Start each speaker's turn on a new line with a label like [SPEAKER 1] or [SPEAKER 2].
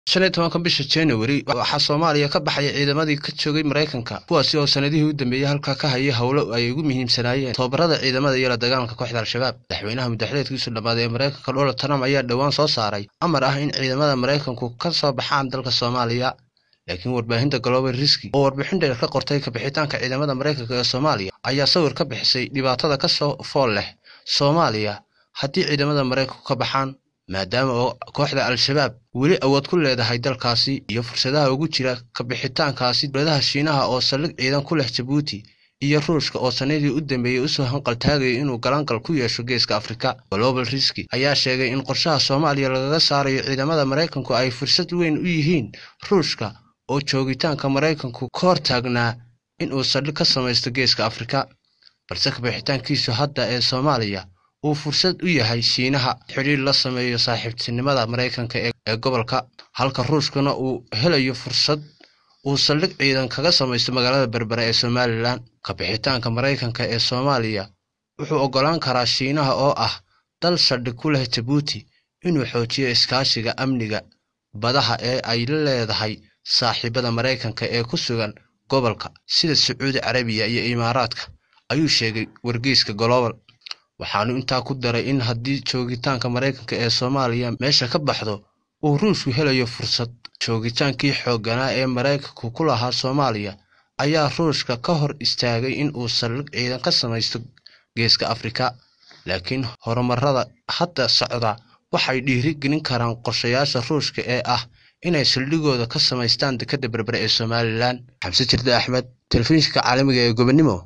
[SPEAKER 1] shan iyo tobanka bisha january waxaa soomaaliya ka baxaya ciidamadii ka joogay maraykanka kuwaasi oo sanadihii u dambeeyey halkaa ka hayay howlo ay ugu muhiimsanaayeen tobabarada ciidamada iyo la dagaalanka kooxda al-shabaab madaxweynaha mudaxleedkiisu dhammaaday ee maraykanka donald trump ayaa dhowaan soo saaray amar ah in ciidamada maraykanku ka soo baxaan dalka soomaaliya laakiin warbaahinta global riski oo warbixin dheer ka qortay kabixitaanka ciidamada maraykanka ee soomaaliya ayaa sawir ka bixisay dhibaatada ka soo fool leh soomaaliya haddii ciidamada maraykanku ka baxaan maadaama oo kooxda al-shabaab weli awood ku leedahay dalkaasi iyo fursadaha ugu jira kabixitaankaasi dowladaha shiinaha oo saldhig ciidan ku leh jabuuti iyo ruushka oo sanadii u dambeeyey usoo hanqaltaagaya inuu galaangal ku yeesho geeska afrika global riski ayaa sheegay in qorshaha soomaaliya lagaga saarayo ciidamada maraykanku ay fursad weyn u yihiin ruushka oo joogitaanka maraykanku ka hor taagnaa inuu saldhig ka samaysto geeska afrika balse kabixitaankiisu hadda ee soomaaliya uu fursad u yahay shiinaha xidhiir la sameeyo saaxiibtinimada maraykanka ee gobolka halka ruushkana uu helayo fursad uu saldhig ciidan kaga samaysto magaalada berbere ee somalilan kabixitaanka maraykanka ee soomaaliya wuxuu oggolaan karaa shiinaha oo ah dal saldhig ku leh jabuuti inuu xoojiyo iskaashiga amniga badaha ee ay la leedahay saaxiibada maraykanka ee ku sugan gobolka sida sacuudi carabiya iyo imaaraadka ayuu sheegay wargeyska global waxaanu intaa ku daray in haddii joogitaanka maraykanka ee soomaaliya meesha ka baxdo uu ruushku helayo fursad joogitaankii xoogganaa ee maraykanku ku lahaa soomaaliya ayaa ruushka ka hor istaagay in uu saldhig ciidan ka samaysto geeska afrika laakiin horumarada hadda socda waxay dhiiri gelin karaan qorshayaasha ruushka ee ah inay saldhigooda ka samaystaan dekadda berbere ee somalilan xamse jirde axmed telefishinka caalamiga ee gobonimo